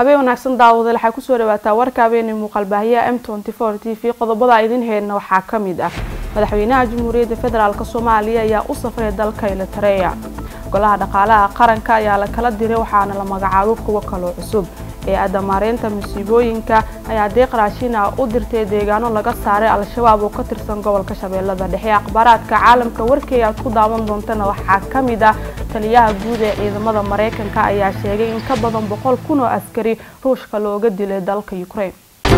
habeen wanaagsan daawadayaal waxay kusoo dhawaataa warka habeenay muuqaalbaahiyaha m t v qodobada idin heedna waxaa ka mid ah madaxweynaha jamhuuriyadda federaalk soomaaliya ayaa u safray dalka elitareya golaha dhaqaalaha qaranka ayaa la kala diray waxaana la magacaabo kuwo kaloo cusub hay-adda maareynta masiibooyinka ayaa deeq raashin ah u dirtay deegaano laga saaray al-shabaab oo ka tirsan gobolka shabeellada dhexe akhbaaraadka caalamka warkii aad ku daawan doontana waxaa ka mid ah taliyaha guud ee ciidamada mareykanka ayaa sheegay in ka badan boqol kun oo askari ruushka looga dilay dalka ukraine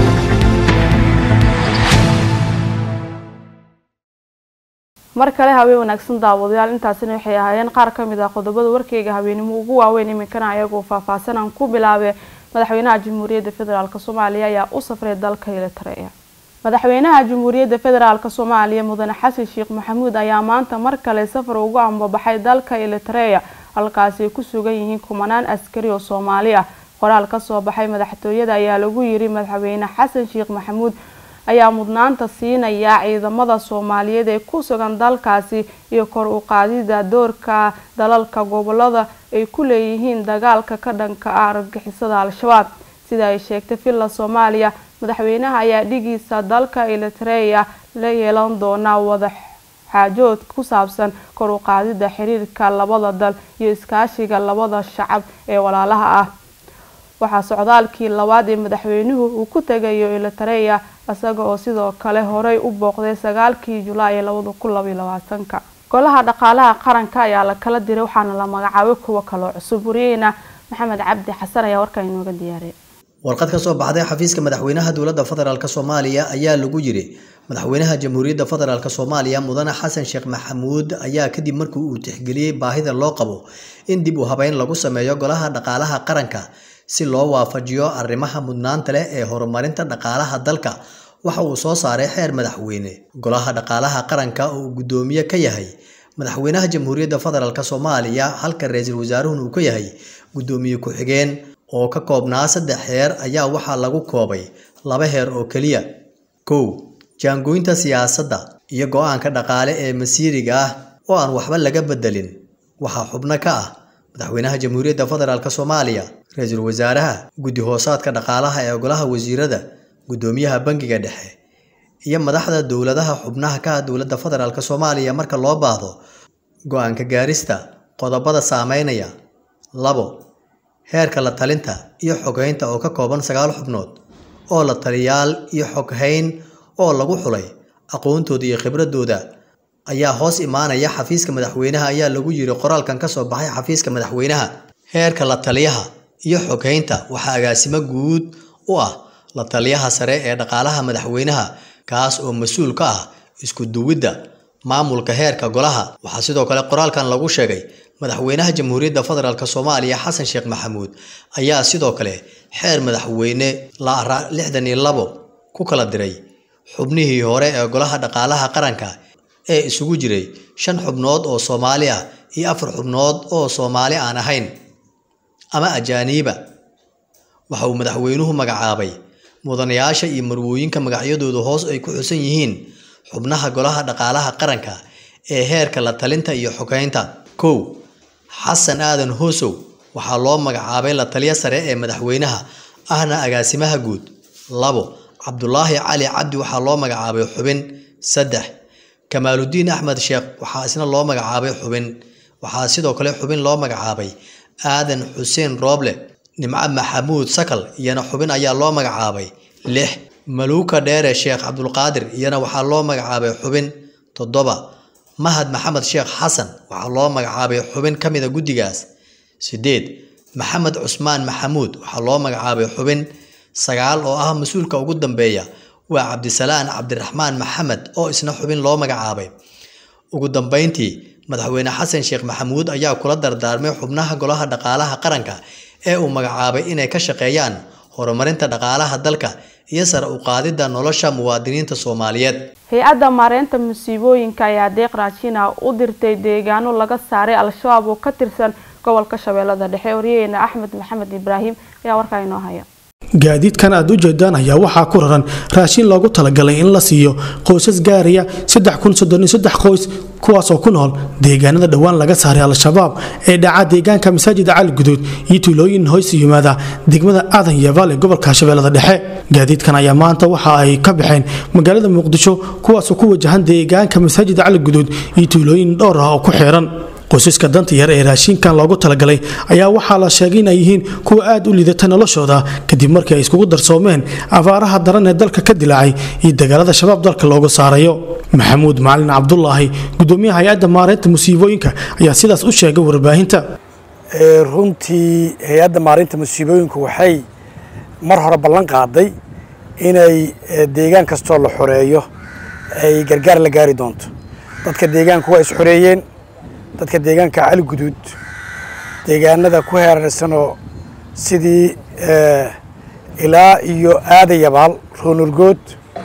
mar kale habeen wanaagsan daawadayaal intaasina waxay ahaayeen qaar ka mid ah qodobada warkeyga habeenimo ugu waaweyn iminkana ayagoo faahfaahsan aan ku bilaabay madaxweynaha jamhuuriyadda federaalk soomaaliya ayaa u safray dalka elitareya madaxweynaha jamhuuriyadda federaalk soomaaliya mudane xasan sheekh maxamuud ayaa maanta mar kale safar ugu ambabaxay dalka elitareya halkaasi ay ku sugan yihiin kumanaan askari oo soomaali ah qoraal kasoo baxay madaxtooyada ayaa lagu yiri madaxweyne xasan sheekh maxamuud ayaa mudnaanta siinaya ciidamada soomaaliyeed ee ku sugan dalkaasi iyo kor u qaadida doorka dalalka gobolada ay ku leeyihiin dagaalka ka dhanka ah argagixisada al-shabaab sida ay sheegtay villa soomaaliya madaxweynaha ayaa dhigiisa dalka elitareya la yeelan doonaa wada xaajood ku saabsan kor u qaadida xiriirka labada dal iyo iskaashiga labada shacab ee walaalaha ah waxaa socdaalkii labaad ee madaxweynuhu uu ku tegayo elitareya isaga oo sidoo kale horey u booqday sagaalkii julaay ee labada kun labaiyo labaatanka golaha dhaqaalaha qaranka ayaa la kala diray waxaana la magacaabay kuwo kaloo cusub wariyeyna maxamed cabdi xasan ayaa warkaa inooga diyaariyay warqad ka soo baxday xafiiska madaxweynaha dowladda federaalk soomaaliya ayaa lagu yiri madaxweynaha jamhuuriyadda federaalk soomaaliya mudane xasan sheekh maxamuud ayaa kadib markii uu tixgeliyey baahida loo qabo in dib u habeyn lagu sameeyo golaha dhaqaalaha qaranka si loo waafajiyo arrimaha mudnaanta leh ee horumarinta dhaqaalaha dalka waxa uu soo saaray xeer madaxweyne golaha dhaqaalaha qaranka oo uu guddoomiye ka yahay madaxweynaha jamhuuriyadda federaalk soomaaliya halka ra-iisul wasaaruhuna uu ka yahay guddoomiye ku-xigeen oo ka koobnaa saddex heer ayaa waxaa lagu koobay laba heer oo keliya kow jaangooynta siyaasadda iyo go-aanka dhaqaale ee masiiriga ah oo aan waxba laga bedelin waxaa xubno ka ah madaxweynaha jamhuuriyadda federaalk soomaaliya ra-iisul wasaaraha guddi hoosaadka dhaqaalaha ee golaha wasiirada guddoomiyaha bangiga dhexe iyo madaxda dowladaha xubnaha ka ah dowladda federaalk soomaaliya marka loo baahdo go-aanka gaarista qodobada saameynaya labo heerka la talinta iyo xoghaynta oo ka kooban sagaal xubnood oo la taliyaal iyo xoghayn oo lagu xulay aqoontooda iyo khibradooda ayaa hoos imaanaya xafiiska madaxweynaha ayaa lagu yiri qoraalkan kasoo baxay xafiiska madaxweynaha heerka la taliyaha iyo xoghaynta waxaa agaasimo guud u ah la taliyaha sare ee dhaqaalaha madaxweynaha kaas oo mas-uul ka ah isku duwidda maamulka heerka golaha waxaa sidoo kale qoraalkan lagu sheegay madaxweynaha jamhuuriyadda federaalk soomaaliya xasan sheekh maxamuud ayaa sidoo kale xeer madaxweyne la lixdan iyo labo ku kala diray xubnihii hore ee golaha dhaqaalaha qaranka ee isugu jiray shan xubnood oo soomaali ah iyo afar xubnood oo soomaali aan ahayn ama ajaaniiba waxa uu madaxweynuhu magacaabay mudanayaasha iyo marwooyinka magacyadooda hoos ay ku xusan yihiin xubnaha golaha dhaqaalaha qaranka ee heerka la talinta iyo xogeynta kow xasan aadan hoosow waxaa loo magacaabay la taliya sare ee madaxweynaha ahna agaasimaha guud labo cabdulaahi cali cabdi waxaa loo magacaabay xubin saddex kamaaludiin axmed sheekh waxaa isna loo magacaabay xubin waxaa sidoo kale xubin loo magacaabay aadan xuseen rooble nimco maxamuud sakal iyana xubin ayaa loo magacaabay lix maluuka dheere sheekh cabdulqaadir iyana waxaa loo magacaabay xubin toddoba mahad maxamed sheekh xasan waxaa loo magacaabay xubin ka mida guddigaas sideed maxamed cusmaan maxamuud waxaa loo magacaabay xubin sagaal oo ah mas-uulka ugu dambeeya waa cabdisalaan cabdiraxmaan maxamed oo isna xubin loo magacaabay ugu dambeyntii madaxweyne xasan sheekh maxamuud ayaa kula dardaarmay xubnaha golaha dhaqaalaha qaranka ee uu magacaabay inay ka shaqeeyaan horumarinta dhaqaalaha dalka iyo sare u qaadida nolosha muwaadiniinta soomaaliyeed hay-adda maareynta masiibooyinka ayaa deeq raashin ah u dirtay deegaano laga saaray al-shabaab oo ka tirsan gobolka shabeellada dhexe waryaheena axmed maxamed ibraahim ayaa warkaa inoo haya gaadiidkan aad u jeedaan ayaa waxaa ku raran raashin loogu talagalay in la siiyo qoysas gaaraya qoys kuwaasoo ku nool deegaanada dhowaan laga saaray al-shabaab ee dhaca deegaanka masaajida cali guduud iyo tuulooyin hoys yimaada degmada aadan yabaal ee gobolka shabeellada dhexe gaadiidkan ayaa maanta waxa ay ka baxeen magaalada muqdisho kuwaasoo ku wajahan deegaanka masaajida cali guduud iyo tuulooyin dhowr ah oo ku xiran qoysaska danta yar ee raashinkan loogu talagalay ayaa waxaa la sheegay inay yihiin kuwa aad u liidata noloshooda kadib markii ay iskugu darsoomeen abaaraha daran ee dalka ka dilaacay iyo dagaalada shabaab dalka looga saarayo maxamuud macalin cabdulaahi gudoomiyaha hay-adda maareynta musiibooyinka ayaa sidaas u sheegay warbaahinta runtii hay-adda maareynta musiibooyinka waxay mar hore ballan qaaday inay deegaan kastoo la xoreeyo ay gargaar la gaari doonto dadka deegaanku waa is xoreeyeen dadka deegaanka cali guduud deegaanada ku heerarsanoo sidii ilaa iyo aada yabaal roonurgood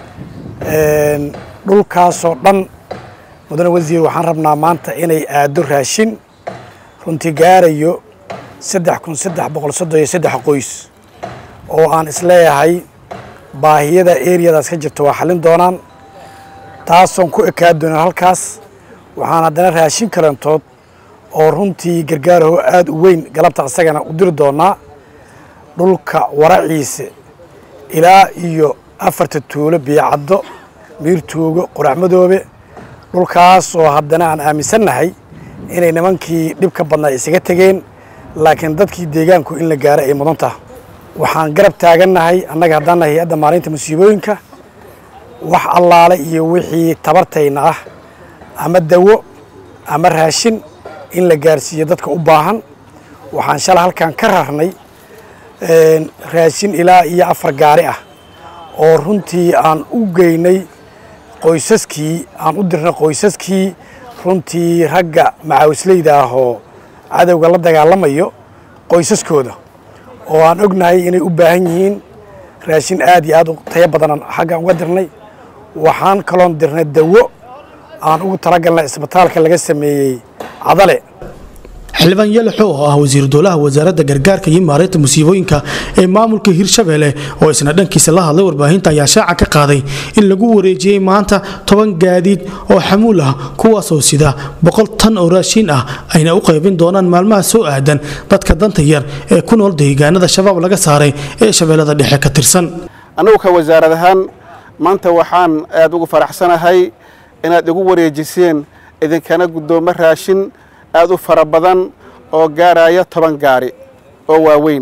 dhulkaasoo dhan mudane wasiir waxaan rabnaa maanta inay aado raashin runtii gaarayo saddex kun saddex boqol soddon iyo saddex qoys oo aan isleeyahay baahiyada eriyadaas ka jirta waa xallin doonaan taasoon ku ekaa doonan halkaas waxaan haddana raashin kalantood oo runtii gargaaraho aada u weyn galabta asagana u diri doonaa dhulka waraciise ilaa iyo afarta tuulo biyocaddo miirtuugo qoraxmadoobe dhulkaasoo haddana aan aaminsannahay inay nimankii dhibka badnaa isaga tegeen laakiin dadkii deegaanku in la gaaro ay mudan taha waxaan garab taagannahay annaga haddaan nahay hay-adda maalinta musiibooyinka wax allaale iyo wixii tabartayna ah ama dawo ama raashin in la gaarsiiyo dadka u baahan waxaan shala halkan ka rarnay raashin ilaa iyo afar gaari ah oo runtii aan u geynay qoysaskii aan u dirnay qoysaskii runtii ragga macaawisleyda ah oo cadowga la dagaalamayo qoysaskooda oo aan ognahay inay u baahan yihiin raashin aad iyo aad u tayo badanaan xaggan uga dirnay waxaan kaloon dirnay dawo aan ugu talagalnay isbitaalka laga sameeyey cadale xildhibaan yalaxo oo ah wasiiru dowlaha wasaaradda gargaarka iyo maareynta musiibooyinka ee maamulka hirshabeelle oo isna dhankiisa la hadlay warbaahinta ayaa shaaca ka qaaday in lagu wareejiyey maanta toban gaadiid oo xamuul ah kuwaasoo sida boqol tan oo raashiin ah ayna u qaybin doonaan maalmaha soo aadan dadka danta yar ee ku nool deegaanada shabaab laga saaray ee shabeellada dhexe ka tirsan annagu ka wasaarad ahaan maanta waxaan aad ugu faraxsanahay inaad igu wareejiseen idinkana guddoomo raashin aad u fara badan oo gaaraya toban gaari oo waaweyn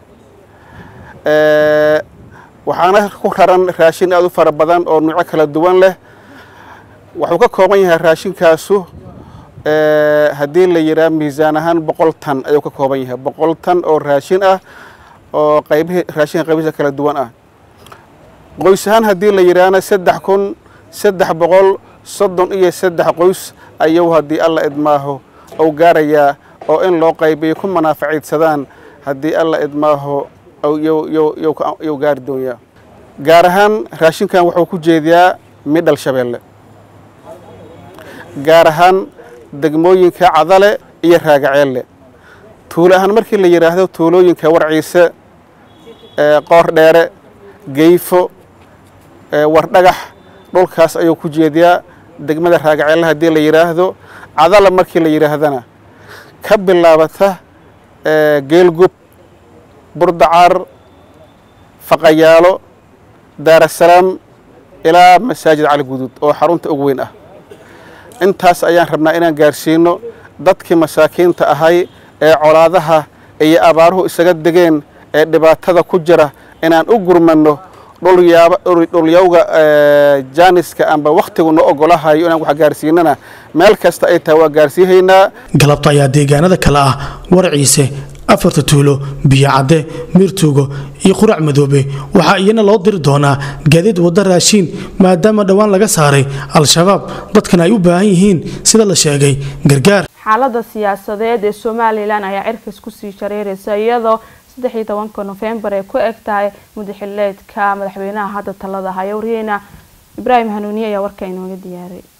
waxaana ku raran raashin aad u fara badan oo nuuco kala duwan leh wuxuu ka kooban yahay raashinkaasu haddii la yidhaha miisaan ahaan boqol tan ayuu ka kooban yahay boqol tan oo raashin ah oo qaybihi raashinka qaybihiisa kala duwan ah qoys ahaan haddii la yidhaahna saddex kun saddex boqol soddon iyo saddex qoys ayuu haddii alla idmaaho ou gaarayaa oo in loo qaybiyo ku manaafaciidsadaan haddii alla idmaaho yuu gaari doonyaa gaar ahaan raashinkan wuxuu ku jeediyaa midhal shabeelle gaar ahaan degmooyinka cadale iyo raagaceelle tuulo ahaan markii la yidhaahdo tuulooyinka warciise qoor dheere geyfo wardhagax dhulkaas ayuu ku jeediyaa degmada raagaceelle haddii la yidhaahdo cadala markii la yidhaahdana ka bilaabata geelgub burdacaar faqayaalo daarasalaam ilaa masaajid cali guduud oo xarunta ugu weyn ah intaas ayaan rabnaa inaan gaarsiino dadkii masaakiinta ahay ee colaadaha iyo abaaruhu isaga degeen ee dhibaatada ku jira inaan u gurmanno dhulyawga jaaniska amba wakhtigu noo ogolahayo inaan wax gaarsiinana meel kasta ay tahay waa gaarsiihaynaa galabta ayaa deegaanada kale ah warciise afarta tuulo biyocadde miirtuugo iyo qurac madoobe waxaa iyana loo diri doonaa gaadiid wadda raashiin maadaama dhowaan laga saaray al-shabaab dadkan ay u baahan yihiin sida la sheegay gargaar xaalada siyaasadeed ee somalilan ayaa cirkas kusii shareeraysa iyadoo saddex iyo tobanka nofembar ay ku eg tahay mudaxileedka madaxweynaha hadda talada haya wariyeyna ibraahim hanuuniye ayaa warka inooga diyaaray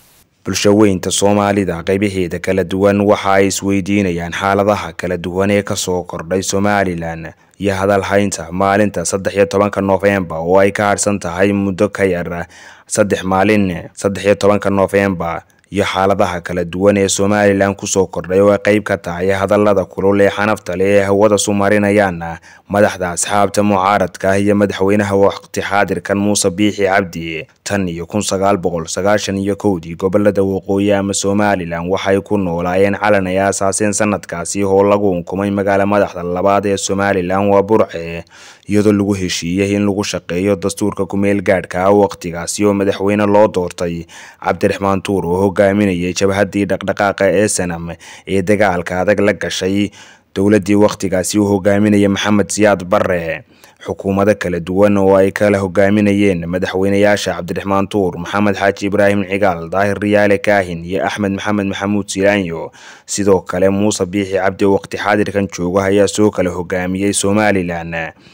bulshaweynta soomaalida qaybaheeda kala duwan waxa ay isweydiinayaan xaaladaha kala duwan ee kasoo kordhay somalilan iyo hadalhaynta maalinta saddex iyo tobanka noofembar oo ay ka harsan tahay muddo ka yar saddex maalin saddex iyo tobanka noofembar iyo xaaladaha kala duwan ee somalilan kusoo kordhay oo ay qeyb ka tahay hadalada kulul ee xanafta leh ee hawada sumarinayaan madaxda asxaabta mucaaradka iyo madaxweynaha waqti xaadirkan muuse biixi cabdi tan iyo kun sagaal boqol sagaashan iyo kowdii gobolada waqooyi ama somalilan waxay ku noolaayeen calan ay aasaaseen sanadkaasi oo lagu unkumay magaala madaxda labaad ee somalilan waa burce iyadoo lagu heshiiyey in lagu shaqeeyo dastuurka kumeel gaadhka waqtigaasi oo madaxweyne loo doortay cabdiraxmaan tuur oo hogaaminayay jabhadii dhaqdhaqaaqa ee sanam ee dagaalka adag la gashay dowladii waqtigaasi uu hogaaminaya maxamed siyaad bare xukuumado kala duwan oo ay kala hogaaminayeen madaxweynayaasha cabdiraxmaan tuur maxamed xaaji ibraahim cigaal daahir riyaale kaahin iyo axmed maxamed maxamuud silaanyo sidoo kale muuse biixi cabdi waqti xaadirkan jooga ayaa soo kala hogaamiyey somalilan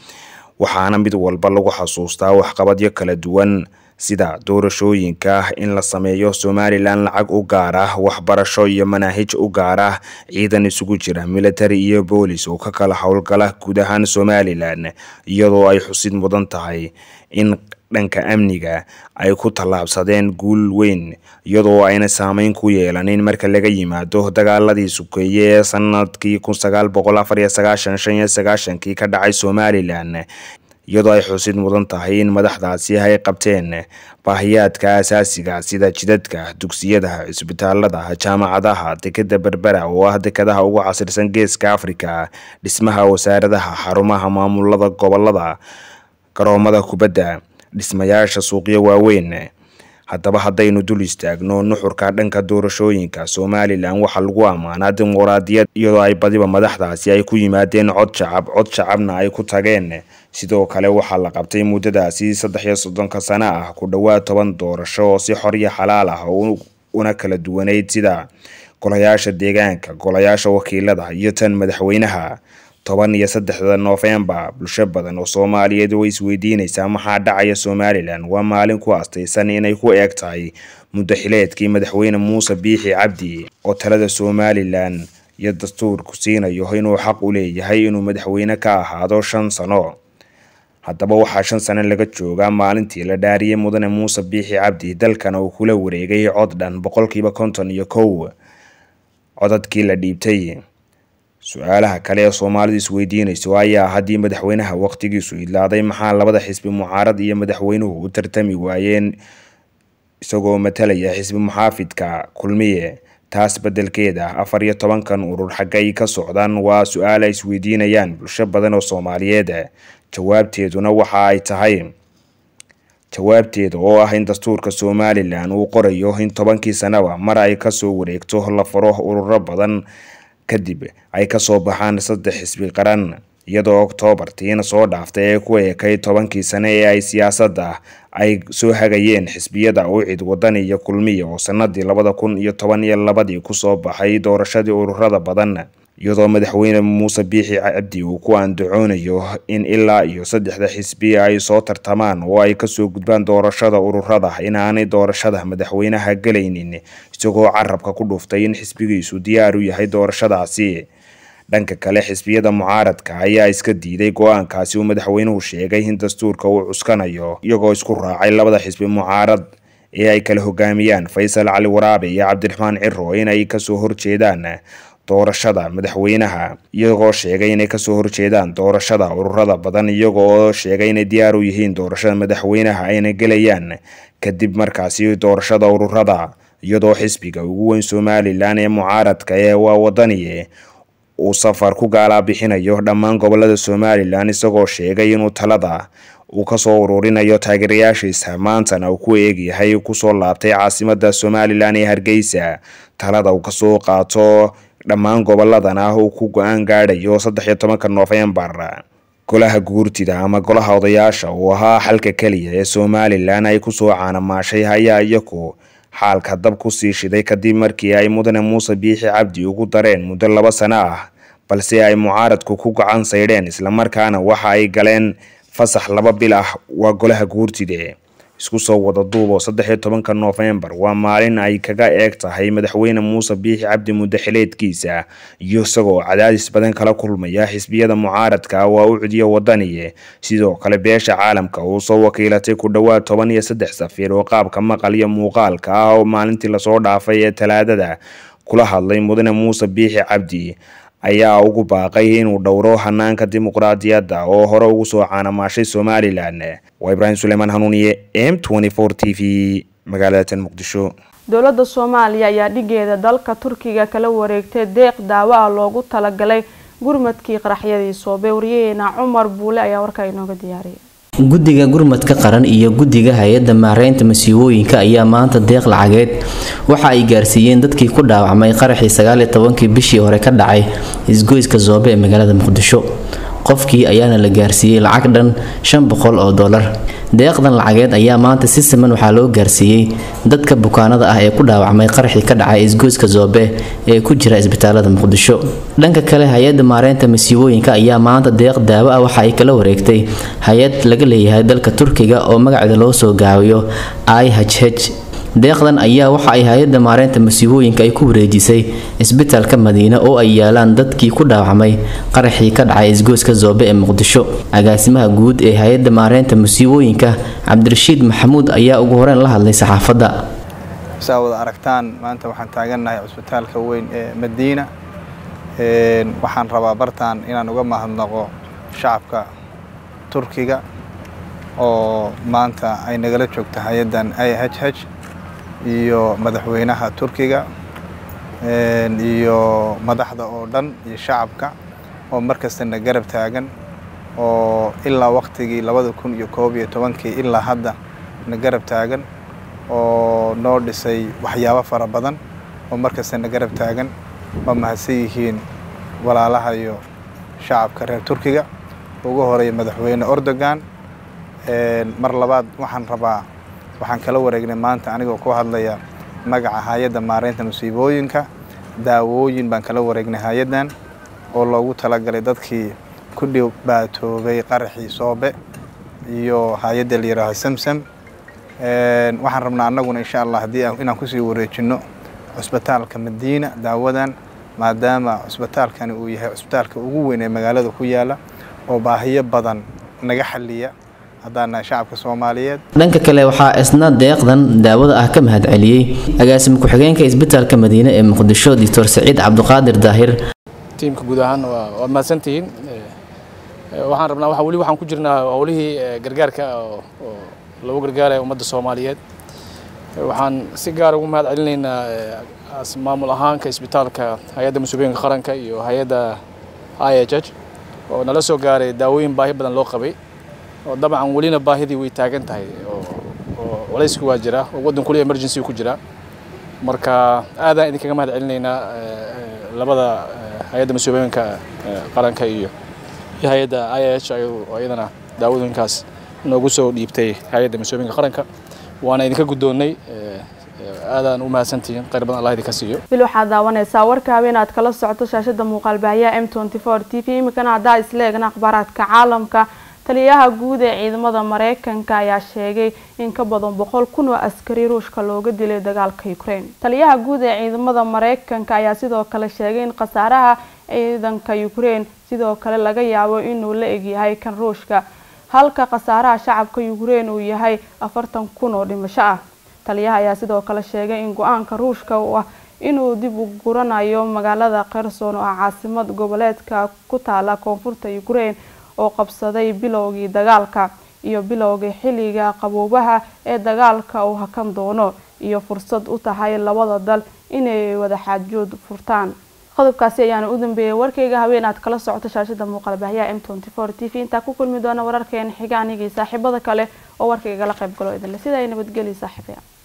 waxaana mid walba lagu xasuustaa waxqabadyo kala duwan sida doorashooyinka in la sameeyo somalilan lacag u gaar ah waxbarasho iyo manaahij u gaar ah ciidan isugu jira military iyo boolis oo ka kala howlgala guud ahaan somalilan iyadoo ay xusid mudan tahay in dhanka amniga ay ku tallaabsadeen guul weyn iyadoo ayna saameyn ku yeelanin marka laga yimaado dagaaladii sukeeye ee sanadkii kun sagaal boqol afar iyo sagaashan shan iyo sagaashankii ka dhacay somalilan iyadoo ay xusid mudan tahay in madaxdaasi ay qabteen baahiyaadka asaasiga sida jidadka dugsiyada cisbitaalada jaamacadaha dekeda berbera oo ah dekadaha ugu casirsan geeska afrika dhismaha wasaaradaha xarumaha maamulada gobolada garoomada kubadda dhismayaasha suuqyo waaweyn haddaba haddaynu dul istaagno nuxurka dhanka doorashooyinka somalilan waxaa lagu ammaanaa dimuqraadiyad iyadoo ay badiba madaxdaasi ay ku yimaadeen cod shacab cod shacabna ay ku tageen sidoo kale waxaa la qabtay muddadaasi saddex iyo soddonka sano ah ku dhowaad toban doorasho oo si xor iyo xalaal ah una kala duwaneyd sida golayaasha deegaanka golayaasha wakiilada iyo tan madaxweynaha toban iyo saddexda noofembar bulsho badan oo soomaaliyeed way isweydiinaysaa maxaa dhacaya somalilan waa maalin ku astaysan inay ku eeg tahay muddo xileedkii madaxweyne muuse biixi cabdi oo talada somalilan iyo dastuurku siinayo inuu xaq u leeyahay inuu madaxweyne ka ahaado shan sano haddaba waxaa shan sano laga joogaa maalintii la dhaariyey mudane muuse biixi cabdi dalkana uu kula wareegay cod dhan boqolkiiba konton iyo kow codadkii la dhiibtay su-aalaha kale ee soomaalidu isweydiinayso ayaa haddii madaxweynaha waqtigiisu idlaaday maxaa labada xisbi mucaarad iyo madaxweynuhu u tartami waayeen isagoo matalaya xisbi muxaafidka kulmiye taas beddelkeeda afar iyo tobankan urur xaggay ka socdaan waa su-aal ay isweydiinayaan bulsho badan oo soomaaliyeed jawaabteeduna waxa ay tahay jawaabteeda oo ah in dastuurka somalilan uu qorayo in tobankii sanaba mar ay kasoo wareegto la faro ururo badan kadib ay kasoo baxaan saddex xisbi qaran iyadoo oktoobartiina soo dhaaftay ee ku eekay tobankii sane ee ay siyaasadda ay soo hagayeen xisbiyada ucid wadani iyo kulmiya oo sanadii labada kun iyo toban iyo labadii kusoo baxay doorashadii ururada badan iyadoo madaxweyne muuse biixi cabdi uu ku andacoonayo in ilaa iyo saddexda xisbi ay soo tartamaan oo ay kasoo gudbaan doorashada ururada inaanay doorashada madaxweynaha gelaynin isagoo carabka ku dhuftay in xisbigiisu diyaar u yahay doorashadaasi dhanka kale xisbiyada mucaaradka ayaa iska diiday go-aankaasi uu madaxweynuhu sheegay in dastuurka uu cuskanayo iyagoo isku raacay labada xisbi mucaarad ee ay kala hogaamiyaan faysal cali waraabe iyo cabdiraxmaan ciro inay kasoo horjeedaan doorashada madaxweynaha iyagoo sheegay inay kasoo horjeedaan doorashada ururada badan iyagoo sheegay inay diyaar u yihiin doorashada madaxweynaha ayna gelayaan kadib markaasi doorashada ururada iyadoo xisbiga ugu weyn somalilan ee mucaaradka ee waa wadaniye uu safar ku gaalaa bixinayo dhammaan gobolada somalilan isagoo sheegay inuu talada uu kasoo ururinayo taageerayaashiisa maantana uu ku eegyahay kusoo laabtay caasimada somalilan ee hargeysa talada uu kasoo qaato dhammaan goboladana uu ku go-aan gaadhayo saddex iyo tobanka noofembar golaha guurtida ama golaha odayaasha uu ahaa xalka keliya ee somalilan ay kusoo caanamaashay ayaa iyaku xaalka dab kusii shiday kadib markii ay mudane muuse biixi cabdi ugu dareen muddo laba sano ah balse ay mucaaradku ku gacan saydheen islamarkaana waxa ay galeen fasax laba bil ah waa golaha guurtide isku soo wada duubo saddex iyo tobanka noofembar waa maalin ay kaga eeg tahay madaxweyne muuse biixi cabdi muddo xileedkiisa iyo isagoo cadaadis badan kala kulmaya xisbiyada mucaaradka waa u cudiya wadaniye sidoo kale beesha caalamka uu soo wakiilatay ku dhowaad toban iyo saddex safiir oo qaabka maqal iyo muuqaalka ah oo maalintii lasoo dhaafay ee talaadada kula hadlay mudane muuse biixi cabdi ayaa ugu baaqay inuu dhowro hanaanka dimuqraadiyadda oo hore ugu soo caanamaashay somalilan waa ibraahim suleymaan hanuuniye m t v magaalada muqdisho dowladda soomaaliya ayaa dhigeeda dalka turkiga kala wareegtay deeq daawo ah loogu talagalay gurmadkii qaraxyadii soobe wariyaheena cumar buule ayaa warkaa inooga diyaariyay guddiga gurmadka qaran iyo guddiga hay-adda maareynta masiibooyinka ayaa maanta deeq lacageed waxa ay gaarsiiyeen dadkii ku dhaawacmay qaraxii sagaaliyo tobankii bishii hore ka dhacay isgoyska zoobe ee magaalada muqdisho qofkii ayaana la gaarsiiyey lacag dhan shan boqol oo dollar deeqdan lacageed ayaa maanta si siman waxaa loo gaarsiiyey dadka bukaanada ah ee ku dhaawacmay qaraxii ka dhacay isgoyska zoobe ee ku jira isbitaalada muqdisho dhanka kale hay-adda maareynta masiibooyinka ayaa maanta deeq daawo ah waxa ay kala wareegtay hay-ad laga leeyahay dalka turkiga oo magaceeda loo soo gaabiyo i h h deeqdan ayaa waxa ay hay-adda maareynta masiibooyinka ay ku wareejisay isbitaalka madiine oo ay yaalaan dadkii ku dhaawacmay qaraxii ka dhacay isgoyska zoobe ee muqdisho agaasimaha guud ee hay-adda maareynta masiibooyinka cabdirashiid maxamuud ayaa ugu horeyn la hadlay saxaafadda saa wada aragtaan maanta waxaan taagannahay cusbitaalka weyn ee madiina waxaan rabaa bartaan inaan uga mahadnaqo shacabka turkiga oo maanta ay nagala joogta hay-addan i h h iyo madaxweynaha turkiga iyo madaxda oo dhan iyo shacabka oo markastana garab taagan oo ilaa waktigii labada kun iyo koob iyo tobankii ilaa hadda na garab taagan oo noo dhisay waxyaabo fara badan oo markastana garab taagan waa mahadsan yihiin walaalaha iyo shacabka reer turkiga ugu horeeya madaxweyne ordogan mar labaad waxaan rabaa waxaan kala wareegnay maanta anigoo ku hadlaya magaca hay-adda maareynta masiibooyinka daawooyin baan kala wareegnay hay-addan oo loogu talagalay dadkii ku dhibaatoobay qaraxii soobe iyo hay-adda la yihaaho samsam waxaan rabnaa annaguna insha allah haddii inaan kusii wareejinno cusbitaalka madiina daawadan maadaama cusbitaalkani uu yahay cusbitaalka ugu weyn ee magaalada ku yaala oo baahiyo badan naga xaliya haddaan nahay shacabka soomaaliyeed dhanka kale waxaa isna deeqdan daawada ah ka mahad celiyey agaasimo ku-xigeenka isbitaalka madiine ee muqdisho doctor saciid cabduqaadir daahir tiimka guud ahaan waa mahadsantihiin waxaan rabnaa waxa weli waxaan ku jirnaa howlihii gargaarka oo lagu gargaaraya ummadda soomaaliyeed waxaan si gaar ugu mahad celinaynaa maamul ahaanka isbitaalka hay-adda masuuliyinka qaranka iyo hay-adda i h h oo nala soo gaaray daawooyin baahi badan loo qabay oo dabcan welina baahidii way taagan tahay oo culaysku waa jira oo waddan kuli emergency ku jira marka aadaan idinkaga mahad celinaynaa labada hay-adda masuuliyinka qaranka iyo iyo hay-adda i h oo iyadana daawadooyinkaas noogu soo dhiibtay hay-adda masuuliyinka qaranka waana idinka guddoonnay aadaan u mahadsantihiin khayr badan allah idinka siiyo bil waxaad daawanaysaa warka habeen aad kala socoto shaashada muuqaalbaahiyaha m t t v imikana haddaa isla eegna akhbaaraadka caalamka taliyaha guud ee ciidamada mareykanka ayaa sheegay in ka badan boqol kun oo askari ruushka looga dilay dagaalka ukraine taliyaha guud ee ciidamada mareykanka ayaa sidoo kale sheegay in khasaaraha ciidanka ukraine sidoo kale laga yaabo inuu la egyahay kan ruushka halka khasaaraha shacabka ukraine uu yahay afartan kun oo dhimasho ah taliyaha ayaa sidoo kale sheegay in go-aanka ruushka uu ah inuu dib u guranayo magaalada kherson oo ah caasimad goboleedka ku taala koonfurta ukraine oo qabsaday bilowgii dagaalka iyo bilowgii xilliga qaboobaha ee dagaalka uu hakan doono iyo fursad u tahay labada dal inay wada xaajood furtaan qodobkaasi ayaana u dambeeyay warkayga haween aad kala socoto shaashada muuqaalbaahiyaha m t v intaa ku kulmi doona wararkeena xiga anigii saaxiibada kale oo warkaygala qayb galo idinle sida ay nabadgeli saaxiibaya